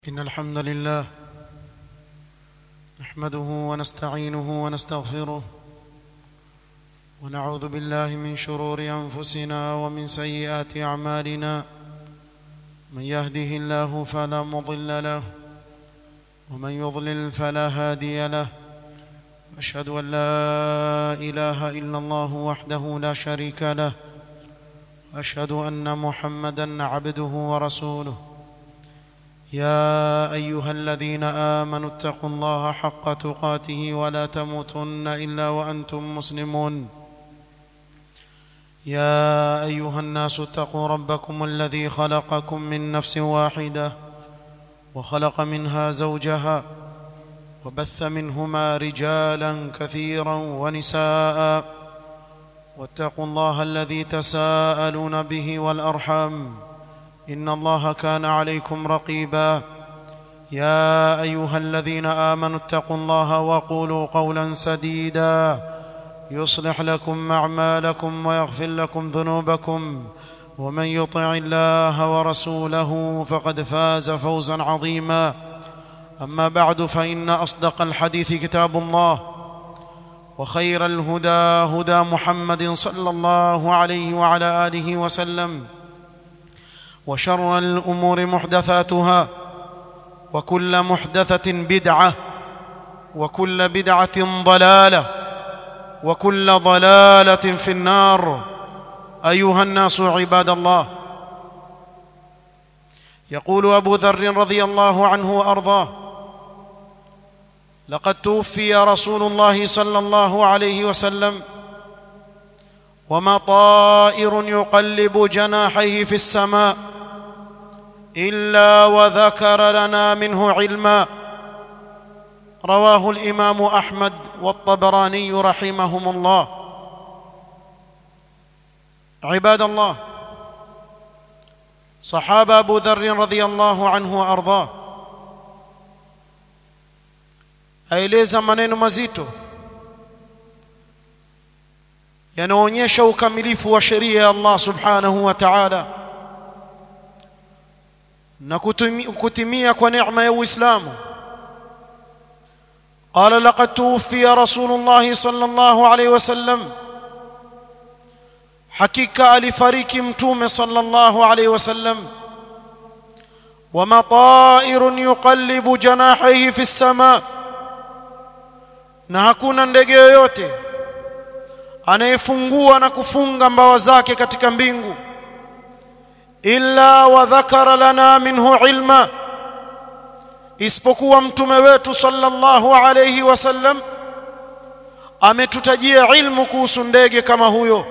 إن الحمد لله نحمده ونستعينه ونستغفره ونعوذ بالله من شرور أنفسنا ومن سيئات أعمالنا من يهده الله فلا مضل له ومن يضلل فلا هادي له أشهد أن لا إله إلا الله وحده لا شريك له وأشهد أن محمدا عبده ورسوله يا ايها الذين امنوا اتقوا الله حق تقاته ولا تموتن الا وانتم مسلمون يا ايها الناس اتقوا ربكم الذي خلقكم من نفس واحده وخلق منها زوجها وبث منهما رجالا كثيرا ونساء واتقوا الله الذي تساءلون به والارحام ان الله كان عليكم رقيبا يا ايها الذين امنوا اتقوا الله وقولوا قولا سديدا يصلح لكم اعمالكم ويغفر لكم ذنوبكم ومن يطع الله ورسوله فقد فاز فوزا عظيما اما بعد فان اصدق الحديث كتاب الله وخير الهدى هدى محمد صلى الله عليه وعلى اله وسلم وشر الامور محدثاتها وكل محدثه بدعه وكل بدعه ضلاله وكل ضلاله في النار ايها الناس عباد الله يقول ابو ذر رضي الله عنه وارضاه لقد توفي رسول الله صلى الله عليه وسلم وما طائر يقلب جناحيه في السماء الا وذكر لنا منه علما رواه الامام احمد والطبراني رحمهم الله عباد الله صحابه ابو ذر رضي الله عنه وارضاه aeleza maneno mazito yanaonyesha ukamilifu wa sheria ya Allah subhanahu wa ta'ala na kutimia kwa neema ya Uislamu قال لقد توفي رسول الله صلى الله عليه وسلم حقيقه alifariki mtume صلى الله عليه وسلم وما طائر يقلب جناحيه في السماء na hakuna ndege yoyote anayefungua na kufunga mbawa zake katika mbingu illa wa dhakara lana minhu ilma isipokuwa mtume wetu sallallahu alayhi wasallam ametutajia ilmu kuhusu ndege kama huyo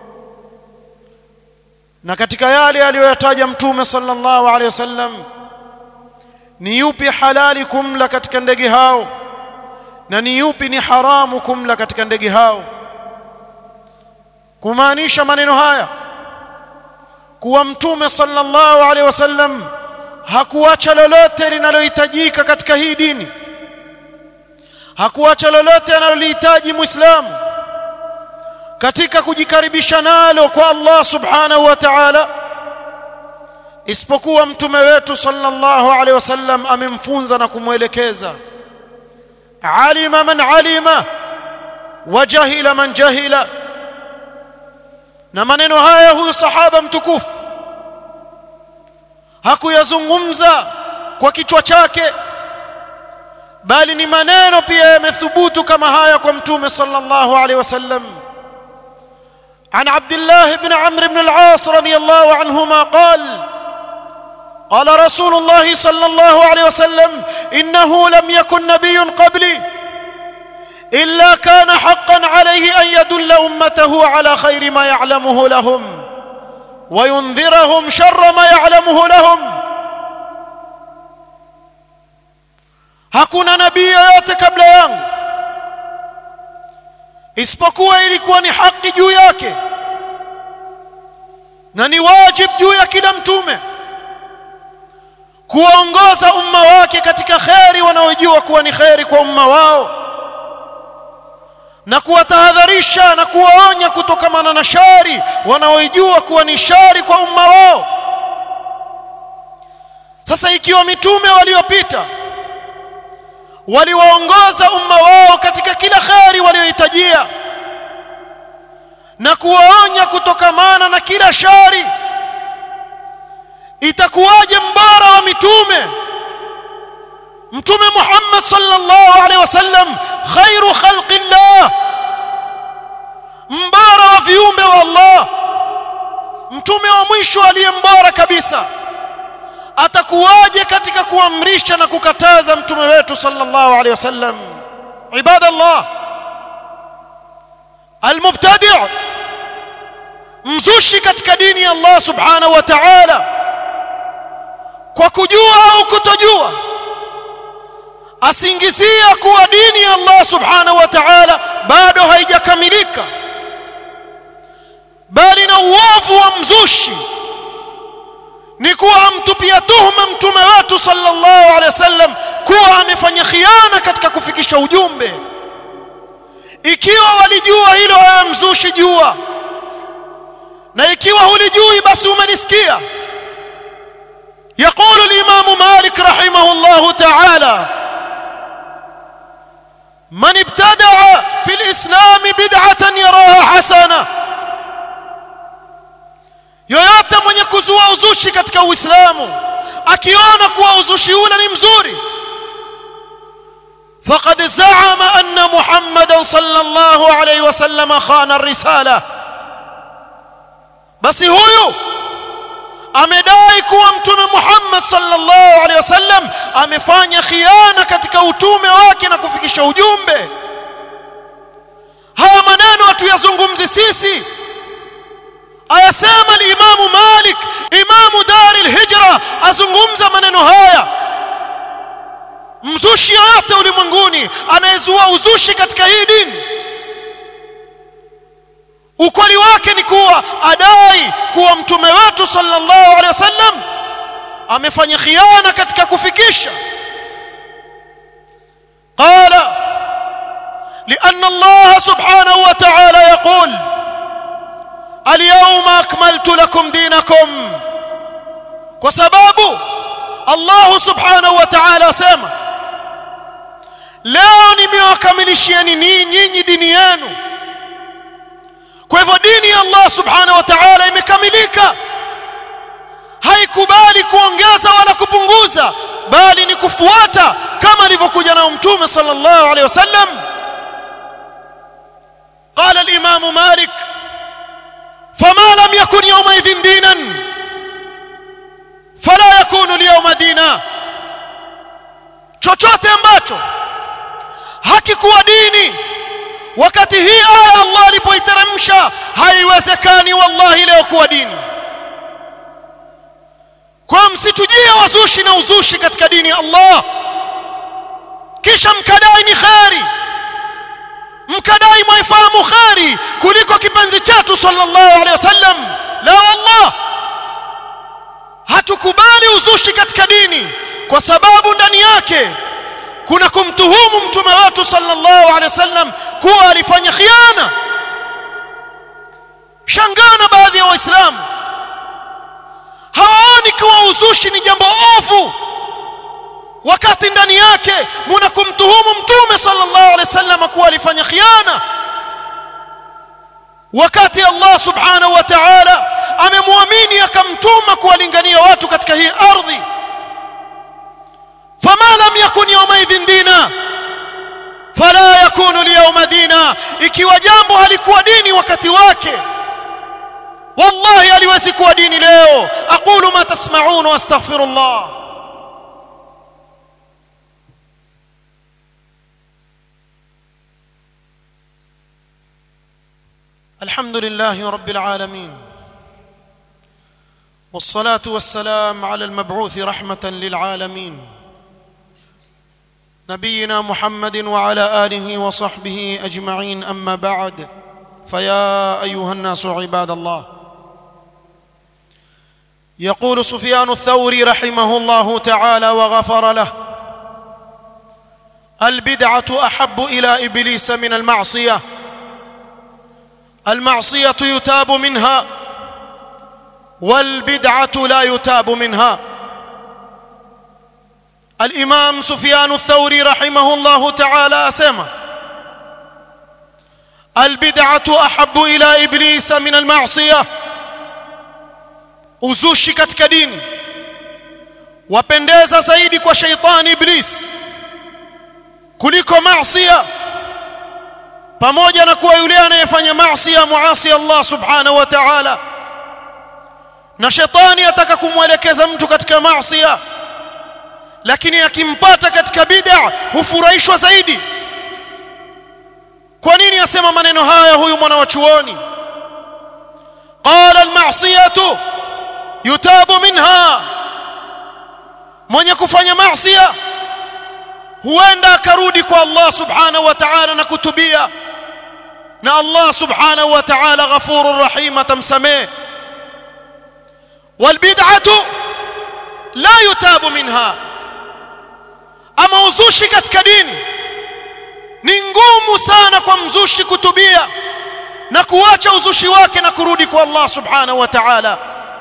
na katika yale aliyoyataja mtume sallallahu alayhi wasallam ni yupi halali kumla katika ndege hao na ni yupi ni haramu kumla katika ndege hao kumaanisha maneno haya kuwa mtume sallallahu alaihi wasallam hakuacha lolote linalohitajika katika hii dini hakuacha lolote analolihitaji muislamu katika kujikaribisha nalo kwa Allah subhanahu wa ta'ala isipokuwa mtume wetu sallallahu alaihi wasallam amemfunza na kumwelekeza alima man alima wa jahila man jahila na maneno haya huyu sahaba mtukufu hakuyazungumza kwa kichwa chake bali ni maneno pia yamethubutu kama haya kwa mtume sallallahu alaihi wasallam عن عبد الله بن عمرو بن العاص رضي الله عنهما قال قال رسول الله صلى الله عليه وسلم انه لم يكن نبي قبلي الا كان حقا عليه ان يدل امته على خير ما يعلمه لهم وينذرهم شر ما يعلمه لهم hakuna nabii yoyote kabla yangu isipokuwa ilikuwa ni haki juu yake na ni wajib juu ya kila mtume kuongoza umma wake katika kheri wanaojua kuwa ni kheri kwa umma wao na kuwatahadharisha na kuwaonya kutokamana na shari wanaoijua kuwa ni shari kwa umma wao sasa ikiwa mitume waliopita waliwaongoza umma wao katika kila kheri waliohitajia na kuwaonya kutokamana na kila shari itakuwaje mbara wa mitume mtume Muhammad sallallahu alaihi wasallam khairu khalqillah mbara wa viumbe wa Allah mtume wa mwisho aliye mbora kabisa atakuwaje katika kuamrisha na kukataza mtume wetu sallallahu alaihi wasallam ibadallah almubtadi' mzushi katika dini ya Allah subhanahu wa ta'ala kwa kujua au kutojua asingizia kuwa dini ya Allah subhanahu wa ta'ala bado haijakamilika bali na uovu wa mzushi ni kuwa amtupia tuhuma mtume wetu sallallahu alaihi wasallam kuwa amefanya khiana katika kufikisha ujumbe ikiwa walijua hilo wewe mzushi jua na ikiwa hulijui basi umenisikia يقول الإمام مالك رحمه الله تعالى من ابتدع في الإسلام بدعة يراها حسنة yoyote mwenye kuzua uzushi katika Uislamu akiona kuwa uzushi ule ni mzuri faqad za'ama anna Muhammadan sallallahu alayhi wasallam khana ar-risala basi huyu amedai kuwa mtume Muhammad sallallahu alaihi wasallam amefanya khiana katika utume wake na kufikisha ujumbe haya maneno hatuyazungumzi sisi ayasema al-Imam Malik imamu dar al-hijra azungumza maneno haya mzushi yote ulimwenguni anayezua uzushi katika hii dini ukweli wake ni kuwa adai kuwa mtume wetu sallallahu alaihi wasallam amefanya khiana katika kufikisha qala لأن الله سبحانه وتعالى يقول اليوم أكملت لكم دينكم وسباب الله سبحانه وتعالى سيما leo nimewakamilishieni nyinyi dini yenu kwa hivyo dini ya Allah subhanahu wa ta'ala imekamilika haikubali kuongeza wala kupunguza bali ni kufuata kama alivyokuja nao mtume sallallahu alaihi wasallam قال الإمام مالك فما لم يكن يومئذ دينا فلا يكون اليوم دينا chochote ambacho hakikuwa dini wakati hii aya Allah alipoiteremsha haiwezekani wallahi leo kuwa dini kwa msitujie wazushi na uzushi katika dini ya Allah kisha mkadai ni kheri mkadai mwaifahamu kheri kuliko kipenzi chetu sallallahu alaihi wasallam la wallah hatukubali uzushi katika dini kwa sababu ndani yake kuna kumtuhumu mtume wetu sallallahu alaihi wasallam kuwa alifanya khiana shangana baadhi ya waislamu hawaoni kuwa uzushi ni jambo ovu wakati ndani yake muna kumtuhumu mtume sallallahu alaihi wasallam kuwa alifanya khiana wakati Allah subhanahu wa ta'ala amemwamini akamtuma kuwalingania watu katika hii ardhi فما لم يكن يومئذ دينا فلا يكون اليوم دينا ikiwa jambo halikuwa dini wakati wake wallahi haliwezi kuwa dini leo aqulu ma tasma'un wa astaghfirullah الحمد لله رب العالمين والصلاه والسلام على المبعوث رحمه للعالمين نبينا محمد وعلى اله وصحبه اجمعين اما بعد فيا ايها الناس عباد الله يقول سفيان الثوري رحمه الله تعالى وغفر له البدعه احب الى ابليس من المعصيه المعصيه يتاب منها والبدعه لا يتاب منها الامام سفيان الثوري رحمه الله تعالى اسمع البدعه احب الى ابليس من المعصيه uzushi katika dini wapendeza zaidi kwa sheitani iblis kuliko maasiya pamoja na kuwa yule anayefanya maasiya muasi Allah subhanahu wa ta'ala na shetani ataka kumwelekeza mtu katika maasiya lakini akimpata katika bid'a hufurahishwa zaidi kwa nini asema maneno haya huyu mwana wa chuoni qala al-ma'siyatu yutabu minha mwenye kufanya maasiya huenda akarudi kwa Allah subhanahu wa ta'ala na kutubia na Allah subhanahu wa ta'ala ghafurur rahim atamsamee walbid'atu la yutabu minha ama uzushi katika dini ni ngumu sana kwa mzushi kutubia na kuacha uzushi wake na kurudi kwa Allah subhanahu wa ta'ala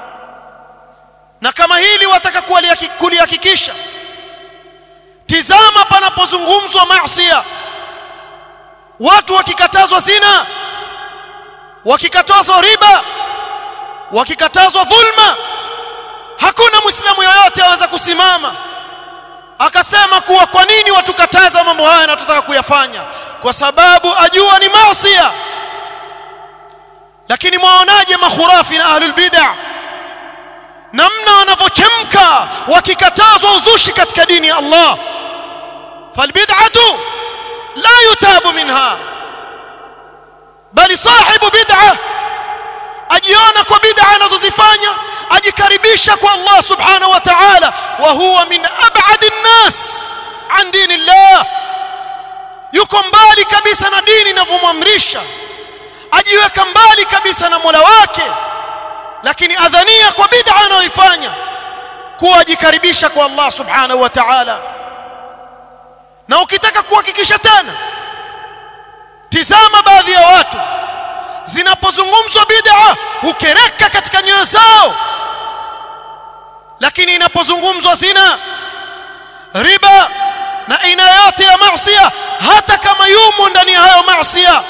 na kama hili wataka kulihakikisha tizama panapozungumzwa maasiya watu wakikatazwa zina wakikatazwa riba wakikatazwa dhulma hakuna muislamu yoyote aweza kusimama akasema kuwa kwa nini watukataza mambo haya na tutaka kuyafanya kwa sababu ajua ni maasiya lakini mwaonaje makhurafi na ahlul bid'ah namna wanavyochemka wakikatazwa uzushi katika dini ya Allah falbid'atu la yutabu minha bali sahibu bid'a ajiona kwa bid'a anazozifanya ajikaribisha kwa Allah subhanahu wa ta'ala wa huwa min ab'ad an-nas an dinillah yuko mbali kabisa na dini inavyomwamrisha ajiweka mbali kabisa na Mola wake lakini adhania kwa bid'a anayoifanya kuwa ajikaribisha kwa Allah subhanahu wa ta'ala na ukitaka kuhakikisha tena tizama baadhi ya watu zinapozungumzwa bid'a hukereka katika nyoyo zao lakini inapozungumzwa zina riba na aina yote ya maasiya hata kama yumo ndani ya hayo maasiya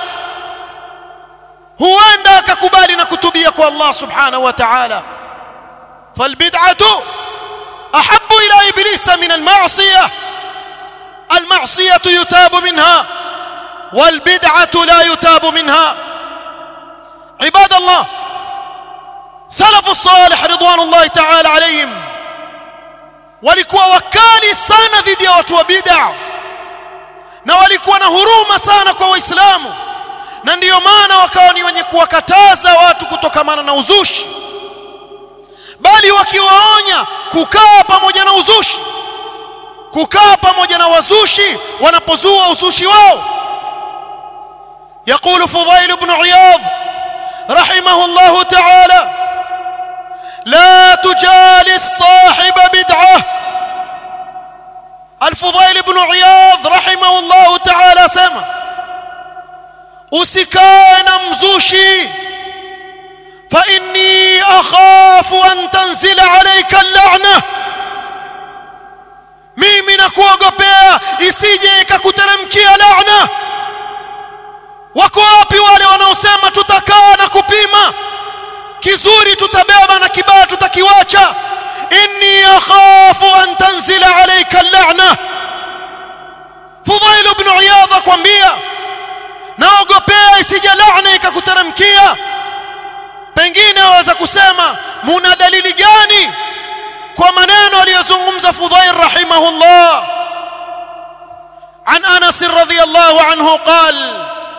huenda akakubali na kutubia kwa Allah subhanahu wa ta'ala falbid'atu ahabbu ila iblisa min alma'siyah المعصية يتاب منها والبدعة لا يتاب منها عباد الله سلف الصالح رضوان الله تعالى عليهم walikuwa wakali sana dhidi ya watu wa bid'a na walikuwa na huruma sana kwa waislamu na ndiyo maana wakawa ni wenye kuwakataza watu kutokamana na uzushi bali wakiwaonya kukaa pamoja na uzushi kukaa pamoja na wazushi wanapozua uzushi wao يقول فضيل بن عياض رحمه الله تعالى لا تجالس صاحب بدعه الفضيل بن عياض رحمه الله تعالى سمع usikae na mzushi fa inni akhafu an tanzila alayka al-la'na mimi nakuogopea isije ikakuteremkia laana wako wapi wale wanaosema tutakaa na kupima kizuri tutabeba na kibaya tutakiwacha inni akhafu an tanzila alayka al-la'na Fudhail ibn Iyadh akwambia naogopea isije laana ikakuteremkia pengine waweza kusema muna dalili gani kwa maneno aliyozungumza Fudhail rahimahullah عن انس رضي الله عنه قال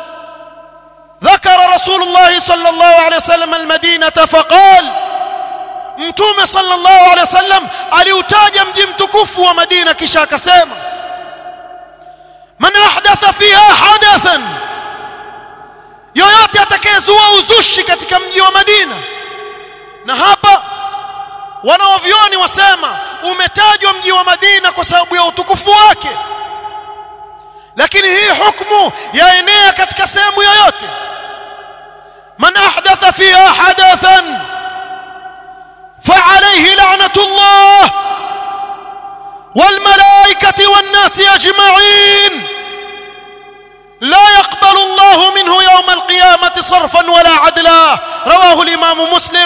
ذكر رسول الله صلى الله عليه وسلم المدينه فقال mtume sallallahu alaihi wasallam aliutaja mji mtukufu wa Madina kisha akasema man ahdatha fiha hadathan yoyote atakayezua uzushi katika mji wa Madina na hapa wanaovioni wasema umetajwa mji wa Madina kwa sababu ya utukufu wake lakini hii hukumu yaenea katika sehemu yoyote man ahdatha fiha hadathan فعليه لعنة الله والملائكة rawahu al-imam muslim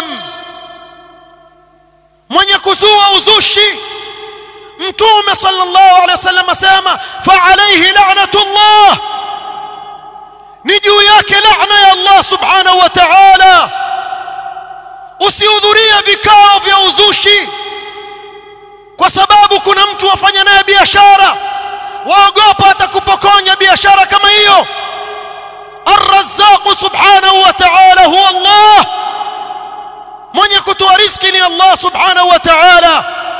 mwenye kuzua uzushi mtume sallallahu alaihi wasallam asema fa alayhi la'natullah ni juu yake laana ya Allah subhanahu wa ta'ala usihudhurie vikao vya uzushi kwa sababu kuna mtu wafanya naye biashara waogopa atakupokonya biashara kama hiyo الرزاق سبحانه وتعالى هو الله mwenye kutoa riziki ni Allah subhanahu wa ta'ala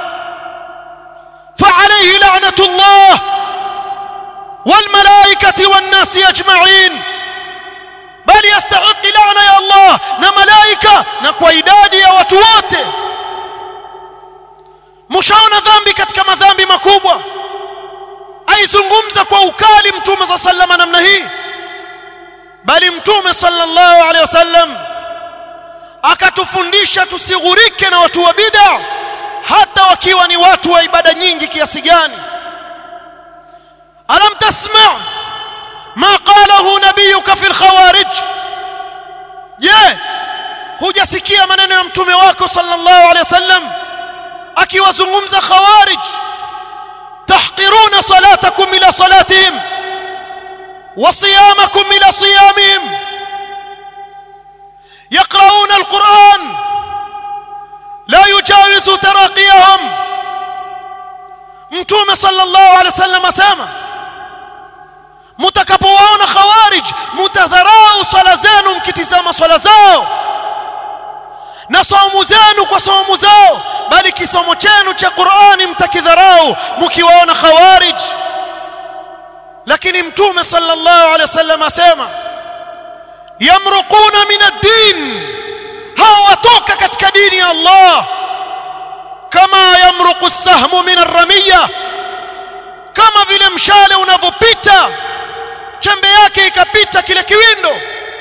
فعليه لعنة الله والملائكة والناس أجمعين بل يستحق لعنة يا الله na malaika na kwa idadi ya watu wote mshaona dhambi katika madhambi makubwa aizungumza kwa ukali mtume za sallama namna hii bali mtume sallallahu alaihi wasallam akatufundisha tusighurike na watu wa bid'a hata wakiwa ni watu wa ibada nyingi kiasi gani alam tasma ma qalahu nabiyuka fi alkhawarij je hujasikia maneno ya mtume wako sallallahu alaihi wasallam akiwazungumza khawarij tahqiruna salatakum ila salatihim wa siyamakum ila siyamihim يقرؤون القرآن لا يجاوز تراقيهم mtume sallallahu alaihi wasallam asema mtakapowaona khawarij mtadharau swala zenu mkitizama swala zao na saumu zenu kwa saumu zao bali kisomo chenu cha Qur'ani mtakidharau mkiwaona khawarij lakini mtume sallallahu alaihi wasallam asema yamruquna min ad-din hao watoka katika dini ya Allah kama yamruqu as-sahmu min ar-ramiya kama vile mshale unavyopita chembe yake ikapita kile kiwindo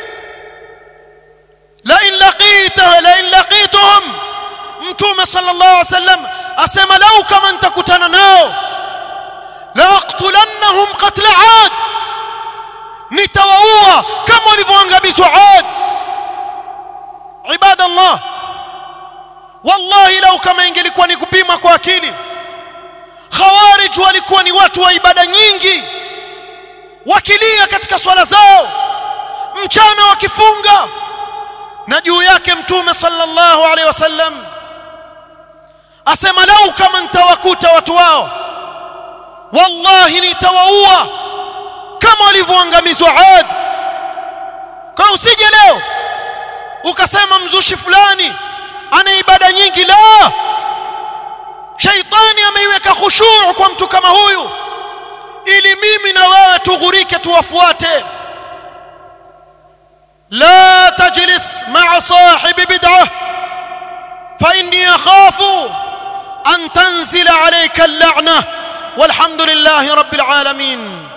la in laqita la in laqituhum mtume sallallahu alaihi wasallam asema lau kama nitakutana nao la aqtulannahum qatla 'ad nitawaua kama walivyoangamizwa 'ad ibadallah wallahi lau kama ingelikuwa ni kupima kwa akili khawarij walikuwa ni watu wa ibada nyingi wakilia katika swala zao mchana wakifunga na juu yake mtume sallallahu alaihi wasallam asema lau kama nitawakuta watu wao wallahi nitawaua kama walivyoangamizwa Ad kwa usije leo ukasema mzushi fulani ana ibada nyingi la shaitani ameiweka khushuu kwa mtu kama huyu ili mimi na wewe tughurike tuwafuate لا تجلس مع صاحب بدعه فاني اخاف ان تنزل عليك اللعنه والحمد لله رب العالمين